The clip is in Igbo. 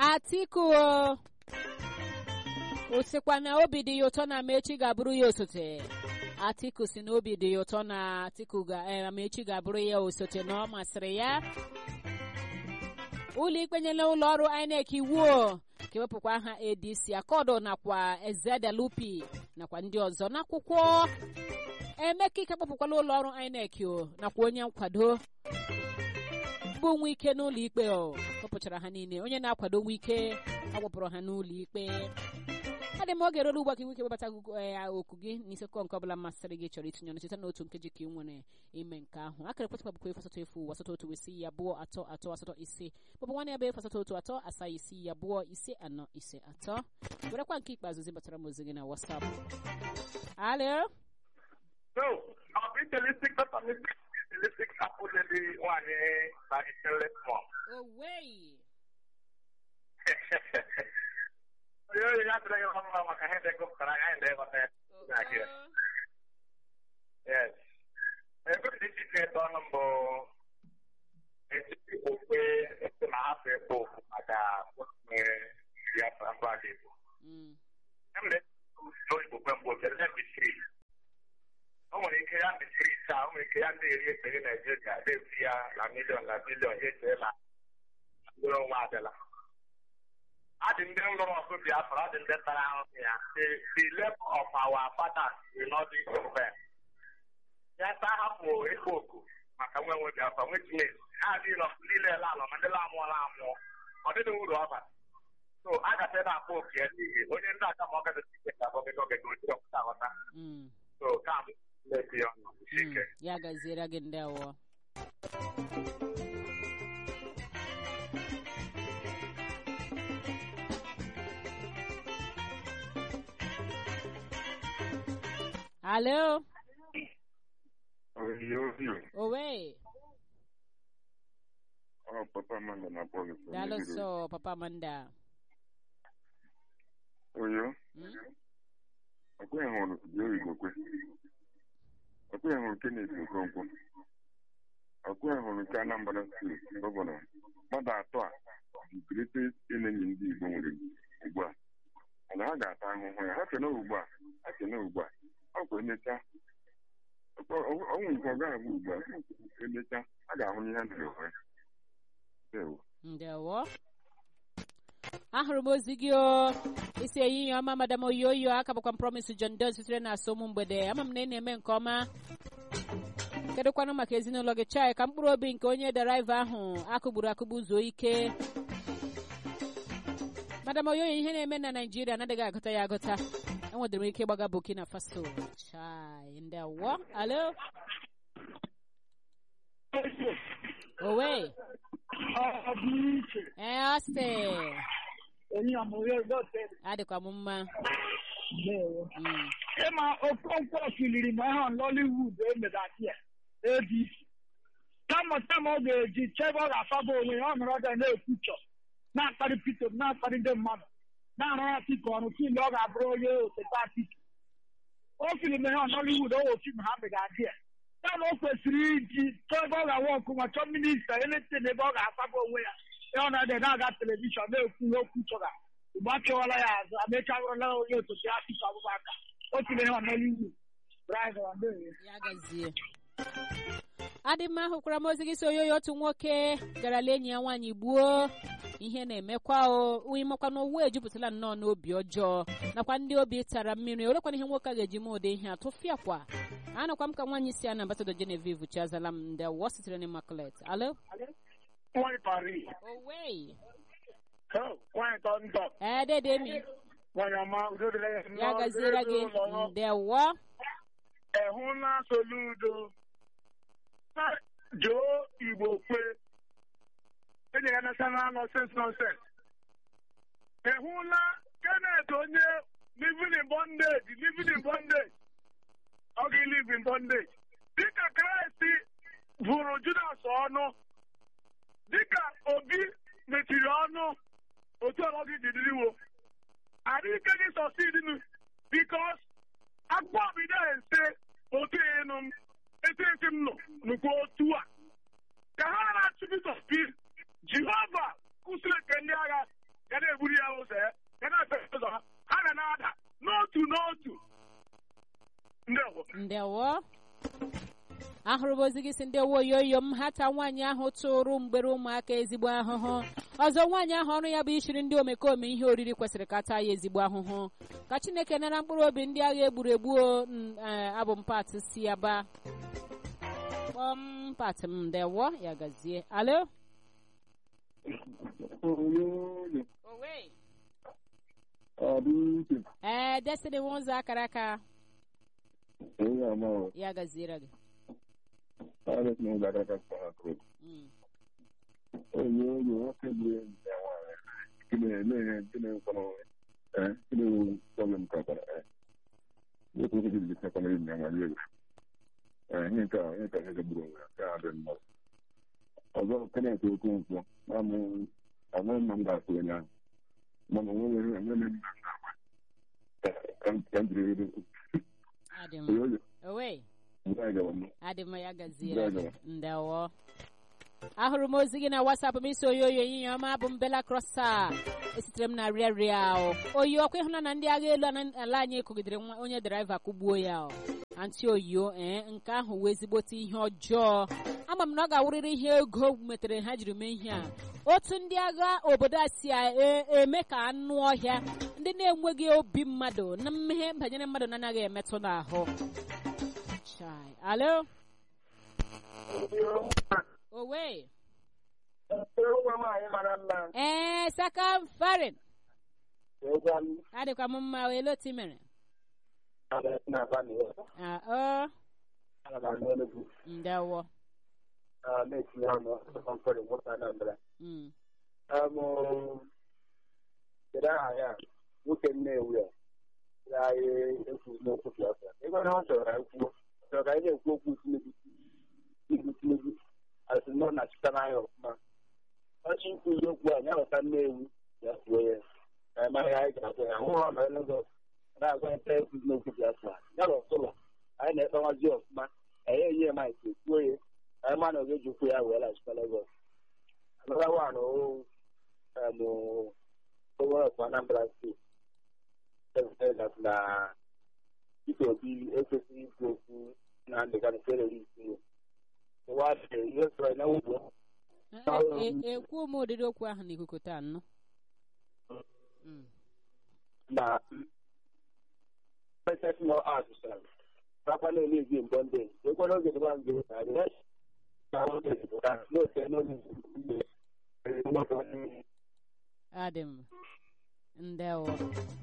atiku o o sikwa na obi dị ya ụtọ na amechi ga-abụrụ ya osote atiku si na obi dị ya ụtọ na atiku ga eh, amechi ga-abụrụ ya osote na ọ masịrị ya ụlọ ikpe nyela ụlọ ọrụ inec iwu o ka ewepụkwa aha adc akọdụ nakwa ezedelupi nakwa ndị ọzọ n'akwụkwọ emeka ike kpọpụkwala ụlọ ọrụ inec o nakwa onye nkwado bụ nwa ike n'ụlọ ikpe o kpọpụchara ha niile onye na-akwado nwa ike akpọpụrụ ha n'ụlọ ikpe adị m oge ruru ugbu a ka nwoke webata okwu gị n'isekọ nke ọbụla masịrị gị chọrọ itinye ọnụ site n'otu nkeji ka ị nwere ime nke ahụ akara ekwentị bụkwa efu asatọ efu asatọ otu isii abụọ atọ atọ asatọ ise maọbụ nwanne ya bụ efu asatọ otu atọ asaa isii abụọ ise anọ ise atọ werekwa nke ikpeazụ zibatara m ozi gị na WhatsApp alo So, I'll be realistic, but I'm realistic. I put the one that is the left one. owei Yo, ya te digo, vamos a la gente con para acá en de bote. Yes. Eh, pero this is the one number. Este tipo fue este más hace poco acá, pues me ya para aquí. Mm. Emre, no es porque porque es mi o nwere ike ya mechiri ise a o nwere ike ya ndị eri ekpere naijiria na-efu ya na miliọn na biliọn ya echee na mkpụrụ onwe adịla adị ndị lụrụ ọgụ biafra adị ndị tara ahụhụ ya the the level of our fathers will not be compared ya ta hapụ ịkpọ oku maka nwe nwe biafra nwe chineke ha adịghị nọ niile ele alọ ma ndị la amụọla amụọ ọ dịghị uru ọ bara so a gafe na-akpọ oku ya n'ihi onye ndị aka ma ọ gafe ike ka ọ gafe ogege oji ọpụta aghọta Mm. so ka m na-eti ya ọnụ Mm. ike ya gaziere gị ndị awọ alo Oyo, oyo. owe Oh, papa manga na pole. daalụ sọ papa manda Oyo, Mm? ọkwa hụrụ dị oyibo kwe. Ọkwa hụrụ Kenneth Okonkwo. Ọkwa hụrụ nke Anambra steeti gọvanọ. Mmadụ atọ a dị greatest enemy ndị Igbo nwere ugbu a. Mana ha ga-ata ahụhụ ya. Ha kene ugbu a. Ha kene ugbu a. Ọ kwa emechaa. Ọnwụ nke ọ ga-abụ ugbu a. Emechaa, a ga-ahụ ihe ha na-ewe. Ndewo. ndewo ahụrụ m ozi gị o isi ehihie ọma madam oyoyo aka bụkwa m promise john don sitere na asọmụ mgbede ama m na ị na-eme nke ọma kedụkwanụ maka ezinụlọ gị chai ka mkpụrụ obi nke onye draiva ahụ akụgburu akụgbu zuo ike madam oyoyo ihe na-eme na naijiria anaghị agụta ya agụta enwedịrị m ike ịgbaga burkina faso chai ndewo alo owe ọ dị iche ee ọsị onye amụrụ egote adịkwa m mma ndewo Mm. ịma okonkwo kiliri ma ha nollywood emedadị ya adc kama kama ọ ga-eji chebe ọ ga-afaba onwe ya ọ nọrọ ọdọ na-ekwuchọ na-akparị pito na-akparị ndị mmadụ na-arụ ya tiko ọrụ fim ọ ga-abụrụ onye osote atiki o filim ha nollywood o fim ha megadị ya kama o kwesịrị iji chọọ ebe ọ ga-awa ọkụ ma chọọ minista eletin ebe ọ ga-afaba onwe ya ya ọ na-ede na-aga telivishọn na-ekwu ihe okwu chọga mgbe a chọwala ya azụ amechawala onye osote atiki abụbaka o tinyere ha nollywood driver ndewo ya gazie adị mma hụkwara m ozi gị si oyoyo otu nwoke garala enyi ya nwaanyị gbuo ihe na-emekwa o imekwa na owu ejupụtala nnọọ n'obi ọjọọ nakwa ndị obi tara mmiri olekwana ihe nwoke a ga-eji mee ụdị ihe a tụfịakwa anọkwa m ka nwaanyị si a na ambasadọ genevieve chiazala m ndị wọ sitere na immaculate alo nwanyị pari owei nwanyị tọ ntọ ee dedemi nwanyị ọma udo dịrị ya ya gaziere gị ndewo ehụla soludo joo igbo kwe enye ya national nonsense nonsense ehụla kenneth onye living in bondage living in bondage ọ ga live in bondage dịka kraịst vụrụ judas ọnụ dịka obi mechiri ọnụ otu ọlọ gị ji dịriwo adịghị gị sọsidinu bikos akpọ bido ese otu ịnụ m etu esi m nọ nụkwa otu a ka ha na-achụpụta pi jehova kwụsịrị nke ndị agha ga na-eburu ya ụzọ ya ya na-efe ụzọ ha ha ga na-ada n'otu n'otu ndewo ndewo ahụrụ m ozi gị si ndị woyoyo m hata nwaanyị ahụ tụrụ mgbere ụmụaka ezigbo ahụhụ ọzọ nwaanyị ahụ ọrụ ya bụ ishiri ndị omekome ihe oriri kwesịrị ka taa ya ezigbo ahụhụ ka chineke nara mkpụrụ obi ndị agha egburu egbu o, n- eh, abụ m pat si aba kpọm pat m ndewo ya gazie alo owe ee destiny nwanzọ akara aka ya gaziere gị Mm. ọzọ kenet okonkwo namụ amaghị ma m ga-atụ onye ahụ mana onwe enwere m na ga-agba ka m jiri rere adị m oyoyo owe mgbe anyị gawa m adị m ya gaziere gị ndewo ahụrụ m ozi gị na wasapụ m isi oyoyo ehihie ọma bụ m bela krosa esitere m na rịarịa o oyi ọkwa ịhụna na ndị agha elu ana- ala anyị kụgidere nwa onye draiva kụgbuo ya o anti oyo ee nke ahụ wee ezigbote ihe ọjọọ ama m na ọ ga-awụrịrị ihe ego metere ha jiri mee ihe a otu ndị agha obodo a si a- e- eme ka anụ ọhịa ndị na-enweghị obi mmadụ na mmehie banyere mmadụ na-anaghị emetụ n'ahụ Chai. alo owe ee saka farin adịkwa m mma wee loti mere Ah, ọ ndewo Mm. kedu aha ya nwoke nnewu ya ya ekwu n'okwu biafra ebe na ọ chọrọ ka kwuo chọrọ ka anyị na-ekwu okwu tinubu tinubu tinubu asị nọ na chita n'anya ọfụma ọchị ikwu okwu a ya ghọta nnewu ya kwuo ya ka anyị mara ya anyị ga-agwa ya hụ ọ nọ Lagos na-agwa nta ekwu n'okwu biafra ya na ọtụlọ anyị na-ekpewazi ọfụma anyị enye ya maịkị kwuo ya anyị ma na ọ ga-eji okwu ya wee lachita Lagos another one oh um over of Anambra State said that na Peter Obi ekwesịghị ikwu okwu na ndịga nke terrorist ụwa ihe sọrọ na ugbo E- e- ekwu m ụdịrị okwu ahụ n'ikuku taa nnụ Mm. na person more artisan papa na na-eji mbọ ndị ekwe n'oge dịba mgbe na adịghị na oge dịba n'oge n'oge adị m ndewo